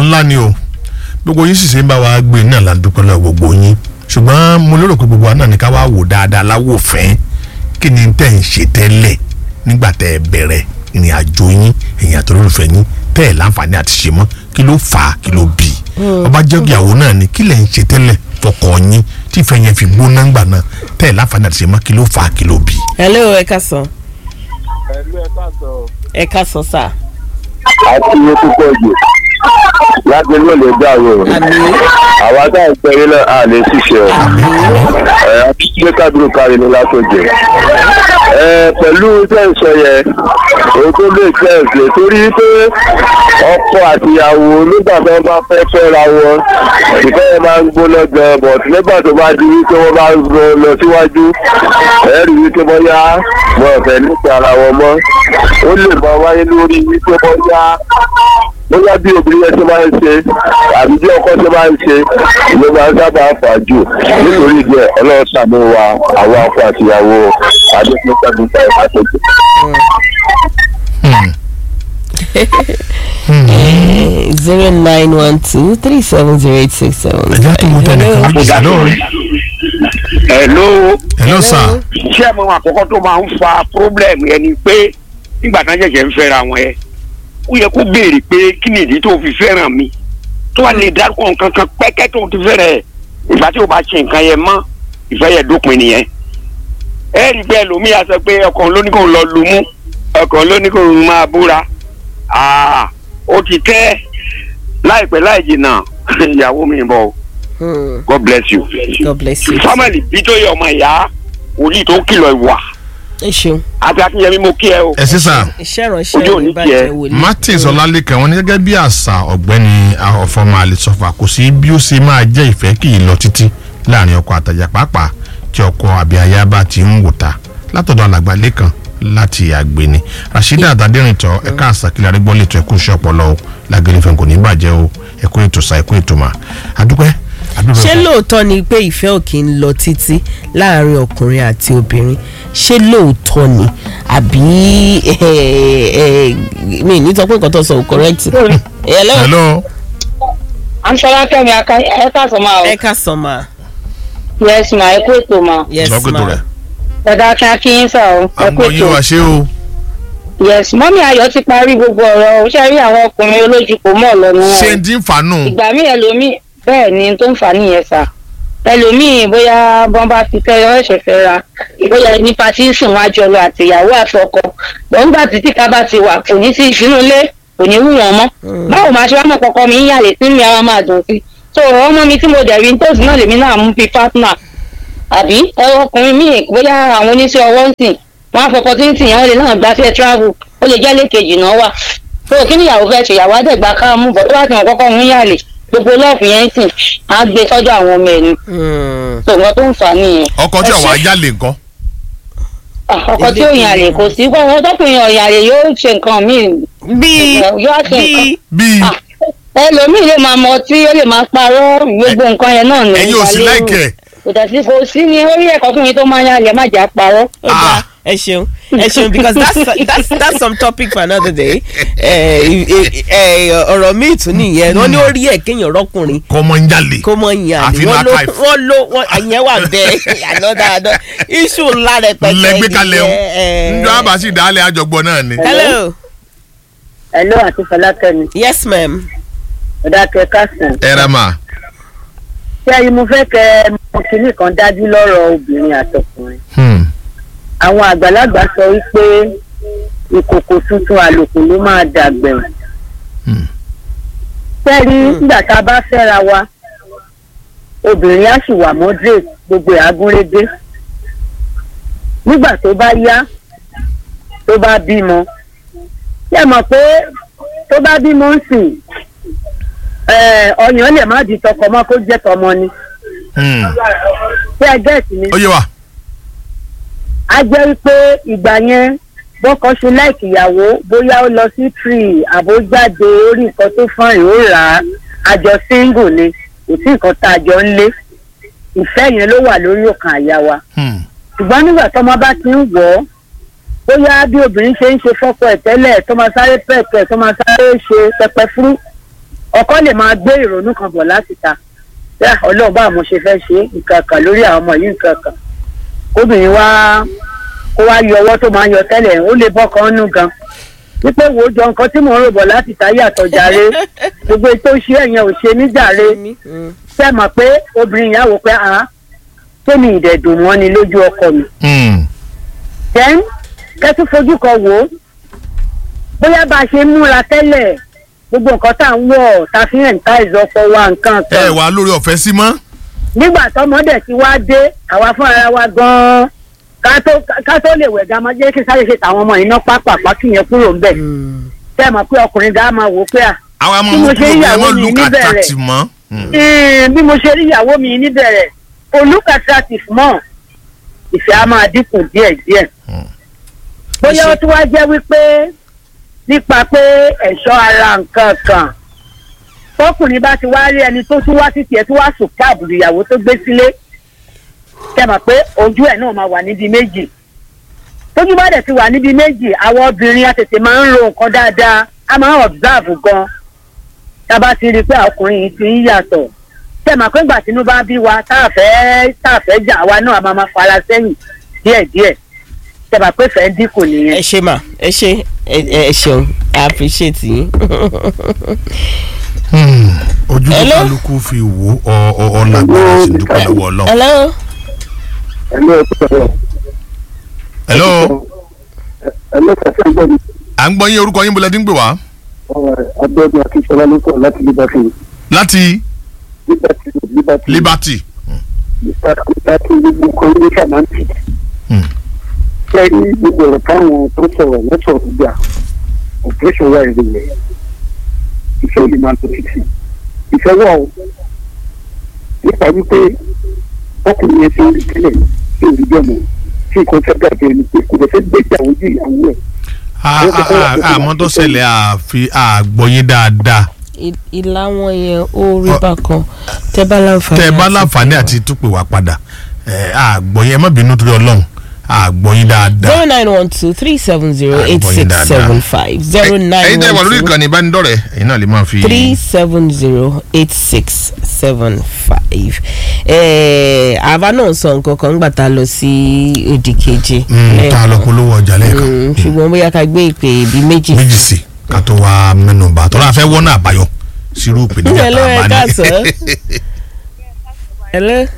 ńlá ni o gbogbo yín sì ṣe ń bá wa gbé náà la dúpẹ́ lọ gbogbo yín ṣùgbọ́n mo lérò pé gbogbo wa náà ní ká wá wò dáadáa láwò fẹ́ kí ni tẹ́ ń ṣe tẹ́lẹ̀ nígbà tẹ́ ẹ bẹ̀rẹ̀ ìrìn àjò yín ẹ̀yìn àtọ́lólùfẹ́ yín tẹ́ ẹ láǹfààní àti ṣe mọ́ kí ló fà á kí ló bì í ọba jẹ́ ìyàwó náà ni kí lẹ̀ ń ṣe tẹ́lẹ̀ fọkọ yín tí ìfẹ́ yẹn fi gbóná ńgbà náà tẹ́ ẹ láǹfààní àti ṣe mọ́ kí ló fà á kí ló bì í. hello ẹ káàsán ẹ̀lú ẹ̀ káàtó ẹ káàsán sà. àti iye púpọ̀ jù láti ló lè gbà wò àmì àwa tá à ń pẹ́rí náà a lè ṣiṣẹ́ ẹ̀ àtúnṣe kábírù kárí ni látòjẹ́ ẹ̀ pẹ̀lú tẹ̀sán yẹn òun tó lè tẹ̀sán torí pé ọkọ àtìyàwó nígbà tó bá fẹ́ fẹ́ra wọn ìfẹ́ yẹn máa ń gbóná gan but nígbà tó bá di wípé wọ́n bá ń lọ lọ síwájú ẹ̀ rí wípé bóyá wọn ò fẹ́ nípa ara wọn mọ́ ó lè máa wáyé lórí wípé bóyá bóyá bí obìnrin yẹn ṣe máa ń ṣe àbí bí ọkọ ṣe máa ń ṣe ló máa ń sábà fà jù nítorí ìdí ẹ ọlọ́run ṣàánú wa àwọn akọ àtìyàwó adékúnṣẹ́gun tá ìbá tó jù. zero nine one two three seven zero eight six seven. ẹ̀jẹ̀ tó mú tẹnìkan méjì sí lórí. hello hello sir. iṣẹ́ àwọn àkọ́kọ́ tó máa ń fa problem yẹn ni pé nígbà tán ṣẹ̀ṣẹ̀ ń fẹ́ra wọn yẹn ó yẹ kó béèrè pé kí ni ìdí tó fi fẹ́ràn mi tó wà lè dárúkọ nǹkan kan pẹ́kẹ́ tó ti fẹ́rẹ̀ ẹ̀ ìgbà tí o bá ṣe nǹkan yẹn mọ́ ìfẹ́ yẹn dópin nìyẹn ẹ rí i pé ẹlòmíà sọ pé ọkàn ló ní kó lọ lu mú ọkàn ló ní kó máa búra Ah, ó ti tẹ́ láìpẹ́ láì jìnnà ìyàwó mi ń bọ̀ o. Hmm, God bless you. God bless you. family bí tó yẹ ọmọ ìyá wòlíì tó kìlọ̀ ìwà ẹ ṣeun àti akínyẹmí mo kí ẹ o. ẹ sí sà. iṣẹ́ Ojú ìránṣẹ́ òní ní bàjẹ́ tiẹ̀. wòlíì. martins ọlálẹ́kan wọn ní gẹ́gẹ́ bí àṣà ọ̀gbẹ́ni ọ̀fọ̀mọ àlẹ́sọ̀fà kò sí bí ó ṣe máa jẹ́ ìfẹ́ kì í lọ títí láàrin ọkọ àtàjà pàápàá tí ọkọ àbí aya bá ti ń wò ta látọ̀dọ̀ alàgbà lẹ́kan láti àgbẹ̀ni rasheeda adadẹ́rìntọ́ ẹ̀ka àṣàkìlẹ̀ arégbọ́n lè tó ẹ̀kú iṣẹ́ ọpọlọ o lágẹ̀rẹ̀ fẹ́ kò ní bàjẹ́ o ẹ̀kú ètò sa ẹ̀kú ètò mà àdúpẹ́ àdúpẹ́ ṣé lóòótọ́ ni pé ìfẹ́ ò kì í lọ títí láàrin ọkùnrin àti obìnrin ṣé lóòótọ́ ni àbí eh, eh, mi ní sọ pé nǹkan tó sọ ò correct. hello hello Amṣọlá Kẹ́mi aka ẹ káàsán máa o. ẹ káàsán ma Yes ma ẹ kú ètò ma. yes ìsọkòtò ma rẹ̀ Ẹ̀dá akin akínyín sà o. Ẹ kú àmọ́ yín wá ètò. ṣé o Yes mọ́mí Ayọ̀ ti parí gbogbo ọ̀rọ̀ o. Ṣé rí àwọn ọkùnrin olójú kò mọ̀ lọ ni ṣé wọn. ń dín fàánù Ìgbà míì ẹlòmíì bẹ́ẹ̀ ni tó ń fà nìyẹn sà. Ẹlòmíì bóyá bọ́n bá ti fẹ́ yọ ẹ̀ṣẹ̀ fẹ́ ra. Bóyá ní patí sùn wá jọ lọ àtìyàwó àtọkọ. Gbọ̀ngbà títí ká bá ti wà kò ní sí ìṣúnú ilé kò ní wù wọ́n mọ́. Báwo máa ṣe wá mọ̀ kọ́kọ́ mi ń yàlè tí mi ara máa dùn sí. So ọmọ mi tí mo dẹ̀ rí nítòsí náà lèmi náà mú fi partner àbí ẹ̀rọ ọkùnrin míì bóyá àwọn oníṣẹ́ ọwọ́ ń sìn wọ́n á fọ opportunity yẹn wọ́n lè náà gbafẹ́ travel ó lè jẹ́ lẹ́ẹ̀kejì náà wà tó kí ni ìyàwó fẹ́ ṣe ìyàwó àdẹ̀gbà ká mú bọ̀ tó bá ti wọ́n kọ́kọ́ ń yàlè gbogbo lọ́ọ̀fù yẹn ń sìn á gbé sọ́dọ̀ àwọn ọmọ ẹ̀ ni Hmm, tó nǹkan tó ń fà á nìyẹn. ọkọ tí àwọn ajá lè nǹkan Ah, ọkọ tí ò yàlè kò sí pé ọkọ tọkùnrin ọ̀yàlè yóò ṣe nǹkan míì bíi yóò ṣe nǹkan bíi bíi Ah, ẹlòmíì lè máa mọ tí ó lè máa parọ́ gbogbo nǹkan yẹn náà ní ẹ̀yin ò sí ìgbàlérò. láìkẹ́ kò dẹ̀ sí kò sí ní orí ẹ̀kọ́ fún mi tó máa yàlè má jà parọ́. ó dáa ẹ ṣeun ẹ ṣeun because that's that's that's some topic for another day ẹ ẹ ọ̀rọ̀ míì tún nìyẹn wọ́n ní ó rí ẹ̀ kéèyàn rọ́kùnrin kọ́ ọmọ ń jalè kó mọ yàn Àfi ní wọ́n ló archive. wọ́n ló wọ́n àyẹn wà bẹ́ẹ̀ ànọ́dá àná iṣu ńlá rẹpẹtẹ lẹgbẹ́ kalẹ̀ o nìyẹn, njọ́ ẹ. àbáṣì dálẹ̀ àjọgbọ́n náà ni. hello Hello àti Fọlákẹ́mi yes ma'am ọ̀dà kẹ́kásán. ẹ rẹ mà ṣé ẹyin mo fẹ́ kẹ́ ẹ mọ kinní kan dájú lọ́rọ̀ obìnrin àtọkùnrin. àwọn àgbàlagbà sọ wípé ìkòkò tuntun àlòkù ló máa dàgbẹ̀rún. Hmm. sẹ́rí nígbà tá a bá fẹ́ra wa obìnrin á sì wà moderate gbogbo ẹ̀ agúnrégé. nígbà tó bá yá tó bá bímọ ṣé ẹ mọ̀ pé tó bá bímọ ń sìn ẹ̀, ọyàn lè má di tọkọ mọ́ kó jẹ́ tọmọ ni ṣé ẹ gẹ́ẹ̀tì mi ó yé wa a jẹ́ wípé ìgbà yẹn bọ́kọ ṣe láìkì ìyàwó bóyá ó lọ sí tree àbójáde orí nǹkan tó fọ́n ó rà á àjọ single ni kò sí nǹkan tá a jọ ń lé ìfẹ́ yẹn ló wà lórí òkàn àyà wa Hmm. ṣùgbọ́n nígbà tọ́mọ bá ti ń wọ̀ ọ́ bóyá bí obìnrin ṣe ń ṣe fọ́kọ ẹ̀ tẹ́lẹ̀ tó máa sáré pẹ̀pẹ̀ tó máa sáré ṣe pẹpẹ fúrú ọkọ lè máa gbé ìrònú kan bọ̀ láti ta bẹ́ẹ̀ ọlọ́run bá mo ṣe fẹ́ ṣe nǹkan kan lórí àwọn ọmọ yìí nǹkan kan kóbìnrin wá kó wá yọ ọwọ́ tó máa ń yọ tẹ́lẹ̀ ó lè bọ́ kan nù gan wípé wo jọ nǹkan tí mò ń rò bọ̀ láti ta yàtọ̀ jàre gbogbo ètò ìṣe ẹ̀yẹn ò ṣe ní jàre Mm. ṣe mọ̀ pé obìnrin yà wò pé àá tèmi ìdẹ̀dùn wọn ni lójú ọkọ mi Hmm. then kẹ́tù fojú kan wò ó bóyá bá a ṣe ń múra tẹ́lẹ̀ gbogbo nǹkan tá à ń wọ̀ tá a fi hàn ká ìzọpọ̀ wa nǹkan ẹ kan wà lórí ọ̀fẹ́ sí mọ́. nígbà tọmọdé ti wá dé àwa fúnra wa gan-an ká tó ká tó lè wẹ̀ gàmọ́ jẹ́ kí sáré ṣe tàwọn ọmọ iná pápápá kí yẹn kúrò ń bẹ̀ Mm. tẹ́ ẹ̀ mọ̀ pé ọkùnrin gà á máa wò ó pé à àwọn Bí ọmọ mo mú ṣe kúrò ń ẹ yàwó mọ́ mi look níbẹ̀rẹ̀. attractive mọ́. Hmm. "Ẹ̀ẹ́n, bí mo ṣe rí ìyàwó mi níbẹ̀rẹ̀ kò look attractive mọ́ ìfẹ́ á máa dínkù díẹ̀díẹ̀ Hmm. bóyá ó tún wá jẹ́ wípé nípa pé ẹ̀ṣọ́ ara nǹkan kan tọkùnrin bá ti wá rí ẹni tó tún wá títí ẹ tó wá sùn káàbù ìyàwó tó gbé sílé kẹmọ̀ pé ojú ẹ̀ náà máa wà níbi méjì tójú bá dẹ̀ ti wà níbi méjì àwọn obìnrin á tètè máa ń ro nǹkan dáadáa á máa ń observe gan tá a bá ti rí i pé ọkùnrin yìí ti ń yàtọ̀ kẹmọ̀ pé ìgbà tínú bá bí wa tá a fẹ́ tá a fẹ́ jà wa náà a máa máa fara sẹ́yìn díẹ̀díẹ̀ kẹmọ̀ pé fẹ́ dínkù nìyẹn. ẹ ṣe mà ẹ ṣe ẹ ẹ ṣeun i appreciate yín. Hmm. ojú tó Hello? kálukú fi wò ọ ọ ọ lágbára sí dúpẹ́ lọ́wọ́ ọlọ́run. hello. ẹ̀lọ́ ẹ̀kọ́ hello ẹ̀lọ́ kàfẹ́ gbọ́ mi à ń gbọ́ yín orúkọ yín bọ́lá dín gbé wá. abẹ́ọ̀dún akínsọ́lá ló kọ̀ láti liberty láti liberty liberty liberty. liberty gbogbo kọ́ńdéṣà máa ń tì. Hmm. kẹ́rí gbogbo ọ̀rọ̀ táwọn tó sọ̀rọ̀ lọ́sọ̀rọ̀ gbà operation wà ìrìnlẹ̀ ìfẹ́ òní máa tó títì ìfẹ́ wà ó nípa wípé ọkùnrin yẹn ti ń rí tẹ́lẹ̀ sí òrìjọ́ mọ́ tí nǹkan fẹ́ dàbí ẹni pé kò lè fẹ́ gbé ìyàwó ju ìyàwó ẹ̀ A- a- a- àmọ́ tó ṣẹlẹ̀ àfi àgbọ̀yìn dáadáa I- ìlà wọn yẹn ó rí bákan tẹ bá láǹfààní. tẹ́ ẹ bá àti láǹfààní pè wá. àti túpè wá padà ẹ, àgbọ̀yìn ẹ má bínú torí ọlọ́run àgbọ̀yìn dáadáa. zero nine one two three seven zero eight six seven five zero ẹ̀yin nine tẹ́ ẹ wà lórí one two ìkànnì ìbánidọ́rẹ̀ẹ́ ẹ̀yin náà lè máa fi. three seven zero eight six seven five. àbá náà sọ nǹkan kan nígbà tá a lọ sí òdì keje. Mm, tá a lọ polówó ọjà lẹ́ẹ̀kan Mm, ṣùgbọ́n bóyá ká gbé ìpè bí méjì méjì sí ká tó wá mẹ́nu bá tọ́lá fẹ́ wọ́n náà àbáyọ sírú ìpèníjà Hello, tá ẹ a bá káàsán. ní. hello.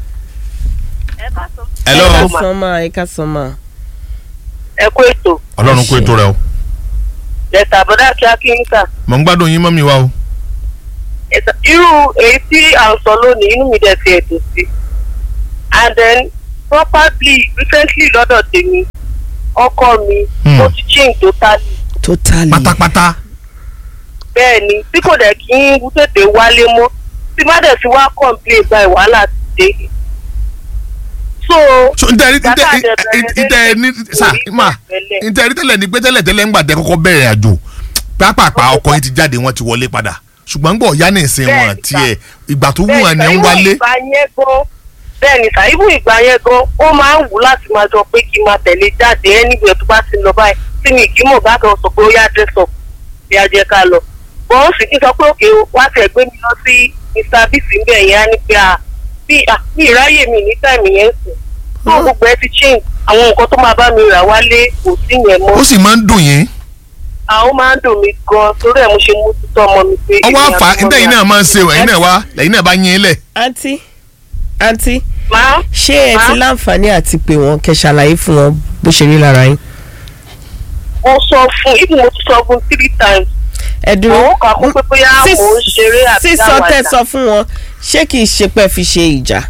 hello ẹ ká sọ ma ẹ ká sọ ma. ẹ kú ètò ọlọ́run kó ètò rẹ o ẹ̀sà àbọ̀dá kíákíńkà mọ̀ ń gbádùn yín mọ́mí wa o. ẹ̀sà irú èyí tí à ń sọ lónìí inú mi dẹ̀ ti ẹ̀dùn sí and then probably recently lọ́dọ̀ tèmi ọkọ mi Hmm. ó ti change totally totally. pátápátá bẹ́ẹ̀ ni tí kò dẹ̀ kí n tètè wálé mọ́ tí má dẹ̀ fi wá complain gba ìwàhálà ti dé so so n tẹ Bàbá n tẹ àdẹ̀bẹ̀rẹ̀ n tẹ ní sa orí ma tẹ́lẹ̀. n tẹ rí tẹ́lẹ̀ ní pé tẹ́lẹ̀ tẹ́lẹ̀ ńgbà tẹ kọ́kọ́ bẹ̀rẹ̀ àjò pápápá ọkọ yín ti jáde wọ́n ti wọlé padà ṣùgbọ́n gbọ́ ọ̀yá ní ìsìn wọn Bẹ́ẹ̀ni, tiẹ̀ ìgbà tó wù bẹ́ẹ̀ wọn ni sà, ń irú wálé. ìgbà yẹn gan bẹ́ẹ̀ ni sà ibú ìgbà yẹn gan ó máa ń wù láti máa jọ pé kí n máa tẹ̀lé jáde anywhere tó bá ti lọ báyìí tí mi kì í mọ̀ bá kan sọ pé ó yá dress up bí a jẹ́ ká lọ. bọ́n sì kí n sọ pé òkè wá tẹ̀ gbé mi lọ sí mr bisi ń bẹ̀ yẹn á ní pé à bí à bí ìráyè mi ní táìmì yẹn ń sìn tó gbogbo ẹ ti change àwọn nǹkan tó máa bá mi rà wálé kò sí yẹn mọ́ ó sì máa ń dùn yín àwọn máa ń dùn mí gan torí ẹ̀ mo ṣe mú títọ́ ọmọ mi pé ọwọ́ èmi àfà àti ọmọ ntẹ̀yìn mi náà máa ń ṣe àti- ẹ̀yin náà wá lẹ́yìn náà bá yín lẹ̀. àǹtí àǹtí máa ṣé ẹ ti Má? láǹfààní àti pé wọn kẹ́ ṣàlàyé fún wọn bó ṣe rí lára yín. mo sọ fún ibi mo ti sọ fún three times ẹ dúró òun kà kún pé bóyá mò ń ṣeré àbí sísọ tẹ àwàdà sọ fún wọn ṣé kìí ṣe pé fi ṣe ìjà.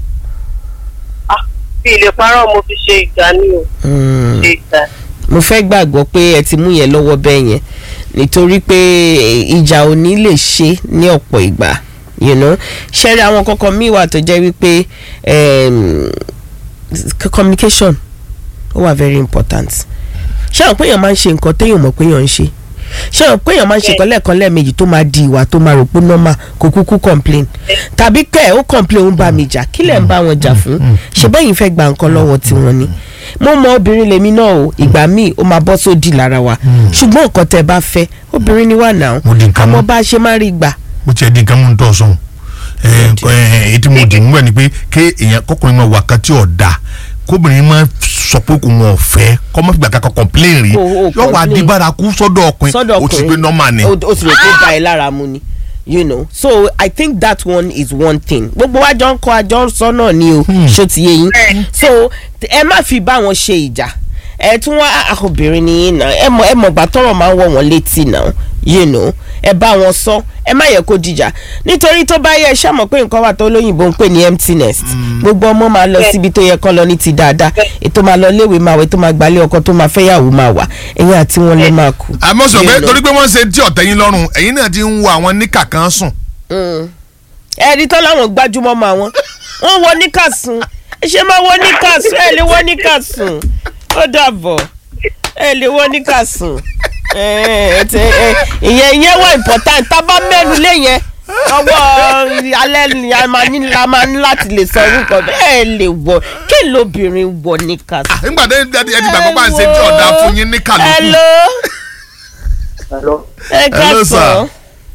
bí ilé parọ́ mo fi ṣe ìjà ní o Mm. ṣe ìjà mo fẹ́ gbàgbọ́ pé ẹ ti mú yẹn lọ́wọ́ bẹ́ẹ̀ yẹn nítorí pé ìjà ò ní lè ṣe ní ọ̀pọ̀ ìgbà you know ṣẹ́rí àwọn kọ̀ọ̀kan míì wà tó jẹ́ wípé em, c- communication ó wà very important ṣé àwọn péyàn máa ń ṣe nǹkan téèyàn mọ̀ péyàn ń ṣe ṣé àwọn péyàn máa ń ṣe nǹkan lẹ́ẹ̀kan lẹ́ẹ̀mejì tó máa di ìwà tó máa rò pé normal kò kúkú complain tàbí kẹ́ ẹ̀ ó complain ó ń bá mi jà kí lẹ̀ ń bá wọn jà fún ṣe bẹ́yìn fẹ́ gba nǹkan lọ́wọ́ tiwọn ni mo mọ obìnrin lèmi náà o ìgbà míì ó máa bọ́ sódì lára wa ṣùgbọ́n nǹkan tẹ́ bá fẹ́ obìnrin ni wà náà Mo di nǹkan àmọ́ mọ́. bá a ṣe máa rí gbà bó tiẹ̀ di nǹkan mú un tọ̀ sọ̀hún èyí tí mo dì mú ẹ ni pé ké èèyàn kọkùnrin máa wà kan tí ò da kóbìnrin máa sọ pé kò wọn ò fẹ́ kọ́ máa fi gbà kankan complain rí Kò- ó yóò wá complain. di bárakú sọ́dọ̀ ọkùnrin sọ́dọ̀ ó ti gbé normal ni. o o sì rò pé ó ba ẹ lára mu ni you know so i think that one is one thing gbogbo wa jọ ń kọ àjọ sọ náà ni o ṣó ti yé yín so t- ẹ má fi bá wọn ṣe ìjà ẹ tún wá ah, obìnrin nìyí náà ẹ mọ ẹ mọ gbà tọrọ máa ń wọ wọn létí náà you know ẹ bá wọn sọ ẹ má yẹ kó dìjà nítorí tó bá yẹ ẹ ṣàmọ pé nǹkan wà tó lóyìnbó ń pè ní empty nest gbogbo ọmọ máa lọ síbi tó yẹ kán lọ ní ti dáadáa ètò máa lọ léwe máa wẹ tó máa gbalé ọkọ tó máa fẹ́yàwó máa wà ẹ̀yìn àti wọn lè máa kú. àmọ́ sọ pé You know. torí pé wọ́n ṣe tí ọ̀tẹ̀ yín lọ́rùn ẹ̀yin náà ti ń wo àwọn níkà kan sùn. ẹni tán láwọn gbájúmọ́ mọ́ àwọn wọ́n wọ níkàsùn ẹ ṣe máa wọ níkàsùn ẹ lè wọ níkàsùn ó dàbọ̀ ẹ lè wọ níkàsùn ẹ, ẹ, tẹ- ẹ, ìyẹn ìyẹn wọ important tá a bá mẹ́nu lé yẹn ọwọ́ alẹ́ ni a máa ní la máa ní láti lè sọ orúkọ bẹ́ẹ̀ lè wọ kí lóbìnrin wọ níkàsùn. nígbà tí ẹ ti gbàgbọ́ bá ń ṣe tí ọ̀dà fún yín níkà lókù. hello Hello. ẹ Hello, sir. káàsán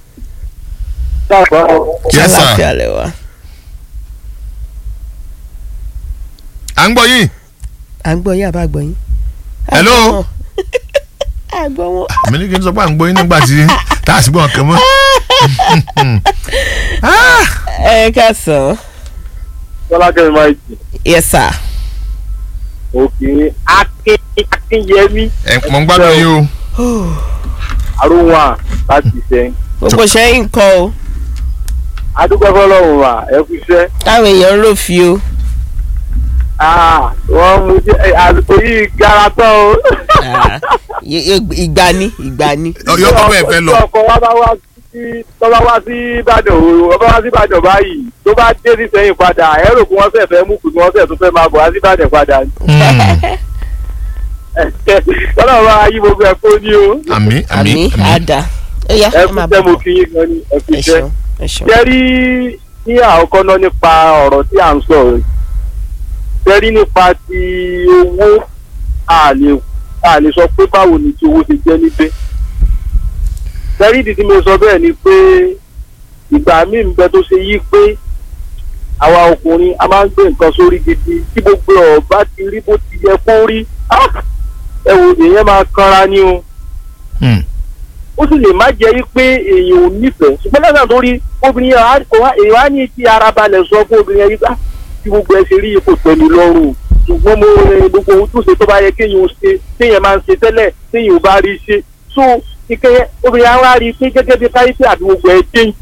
yes sir àlàáfíà lẹ wà. à ń gbọ́ yín. à ń gbọ́ yín àbá gbọ́ yín. Hello? à gbọ́ wọn. àmì ní kí n sọ pé à ń gbọ́ yín nígbà tí tá a sì gbọ́ ọ̀kan mọ́. Ah, ẹ káàsán. Bọ́lá Kẹ́mi máa jì. yes sir. Òkè Akin Akínyẹmí ẹ mọ̀ ń gbádùn yín o. Arúnwà láti sẹ́yìn. gbogbo sẹ́yìn kọ́ o Adúgbò fọlọ́run wà ẹ kú iṣẹ́. táwọn èèyàn ń rò fi o. Ah, Wọ́n mú jẹ́ ẹ, àlùkò yìí gara tán o. Ì- ì- ìgbà ni ìgbà ni. yọ kọ́ bẹ́ẹ̀ fẹ́ lọ. Tí ọkọ wa bá wá sí tó bá wá sí Ìbàdàn o, ọba wá sí Ìbàdàn báyìí tó bá dé sí sẹ́yìn padà ẹ rò pé wọ́n fẹ́ fẹ́ mú kù kí wọ́n fẹ́ tún fẹ́ máa bọ̀ wá sí Ìbàdàn padà. Ọlọ́run bá yí gbogbo ẹ̀ kó ní o. àmì àmì àmì àmì. àdá. ó yá Ẹ ẹ kú máa iṣẹ́ bọ̀ mo kí yín gan ni ẹ kú ẹ iṣẹ́. ṣeun ẹ ṣeun. jẹ́rí ní àkọ́kọ́ náà nípa ọ̀rọ̀ tí à ń sọ yìí jẹ́rí nípa ti owó a lè a lè sọ pé báwo ni ti owó ti jẹ́ níbẹ̀ jẹ́rí ìdí tí mo sọ bẹ́ẹ̀ ni pé ìgbà míì ń bẹ tó ṣe yí pé àwa ọkùnrin a máa ń gbé nǹkan sórí gidi tí gbogbo ọba ti rí bó ti yẹ kó rí ah! ẹ wò èèyàn máa kanra ní o Hmm. ó sì lè má jẹ́ yí pé èèyàn ò nífẹ̀ẹ́ ṣùgbọ́n lọ́sàn tó rí obìnrin yẹn á- kò wá- èèyàn á ní ti ara balẹ̀ sọ fún obìnrin yẹn yí bá tí gbogbo ẹ ṣe rí ipò pẹ̀lú lọ́rùn ṣùgbọ́n mo rẹ gbogbo ohun tó ṣe tó bá yẹ kéèyàn ó ṣe téèyàn máa ń ṣe tẹ́lẹ̀ téèyàn ò bá rí ṣe so ìkẹyẹ obìnrin yẹn á wá rí i pé gẹ́gẹ́ bí káyọ̀tì àti gbogbo ẹ change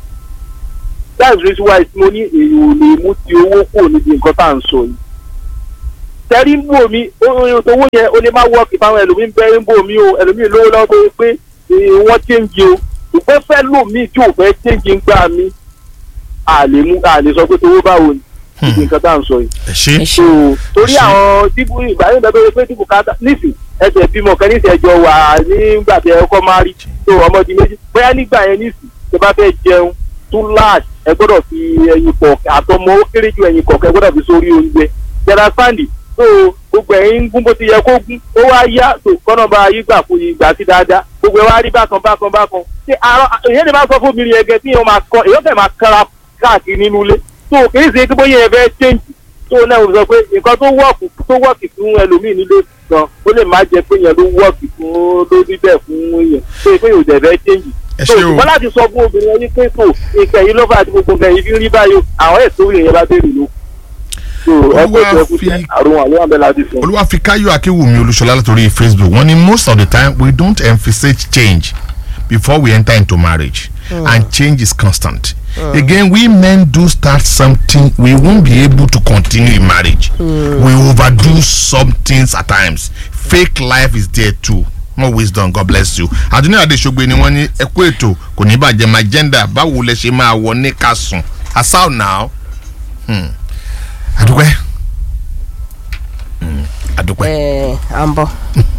that's the reason why mo ní èèyàn ò lè mú ti owó kúrò níbi nǹkan tá à ń sọ yìí tẹ́rí ń bò mí owó yẹn o lè má wọ́ọ̀kì fáwọn ẹlòmíín bẹ́ẹ̀ ń bò mí o ẹlòmíín lówó lọ́wọ́ tó yẹ pé eh, wọ́n change o ṣùgbọ́n fẹ́ lò mí tí ò fẹ́ change ń gbà mí a lè mú a lè sọ pé tówó báwo ni ibi nǹkan tá à ń sọ yìí. ẹ ṣe ẹ so ṣeun torí Ṣé- àwọn dìbò ìbáyọ̀ bẹ́ẹ̀ bẹ́ẹ̀ pé dìbò káta nísì ẹsẹ̀ bímọ kan nísì ẹjọ́ wà nígbà tí ẹ kọ́ máa rí tó ọmọdé méjì bóyá nígbà yẹn nísì tó bá fẹ́ jẹun tún láàd ẹ gbọ́dọ̀ fi ẹyin pọ̀ àtọmọ ó kéré ju ẹyin kọ̀ọ̀kan ẹ gbọ́dọ̀ fi sórí oúnjẹ jẹrà sáǹdì tó gbogbo ẹ̀yin ń gún bó ti yẹ kó gún ó wá yá tó kọ́nà bá yí gbà fún yí gbà sí dáadáa gbogbo ẹ wá rí bákan bákan bákan ṣé àárọ̀ èyàn lè máa sọ fún obìnrin yẹn gẹ tí èèyàn máa kọ èèyàn fẹ́ máa kára káàkiri nínú ilé tó kì í ṣe pé bóyá ẹ fẹ́ change tó náà sọ pé nǹkan tó wọ́ọ̀kì tó wọ́ọ̀kì fún ẹlòmíì nílé gan ó lè má jẹ pé yẹn ló wọ́ọ̀kì fún lórí bẹ́ẹ̀ fún yẹn tó yẹ pé yóò dẹ̀ fẹ́ change ẹ so ṣe o ṣùgbọ́n láti sọ fún obìnrin ẹni pé kò nǹkan yìí ló fà àti gbogbo nǹkan yìí fi rí báyìí o àwọn ètò ìrìn bá béèrè ló. so ẹ kó Olúwa ìjọ kú fi- sí àrùn àwọn abẹ́ láti sọ. olúwàfíkáyọ̀ akéwùmí olúṣọlá látòrí facebook wọ́n ní most of the time we don't emphasize change before we enter into marriage and change is constant again we men do start something we won't be able to continue in marriage we overdo some things at times fake life is there too more wisdom god bless you àdúnyà adéṣogbe ni wọ́n ní ẹkú ètò kò ní bàjẹ́ my gender báwo lẹ ṣe máa wọ ní kásùn asao now hmm. adúpẹ́ hmm. adúpẹ́. ẹ à ń bọ̀.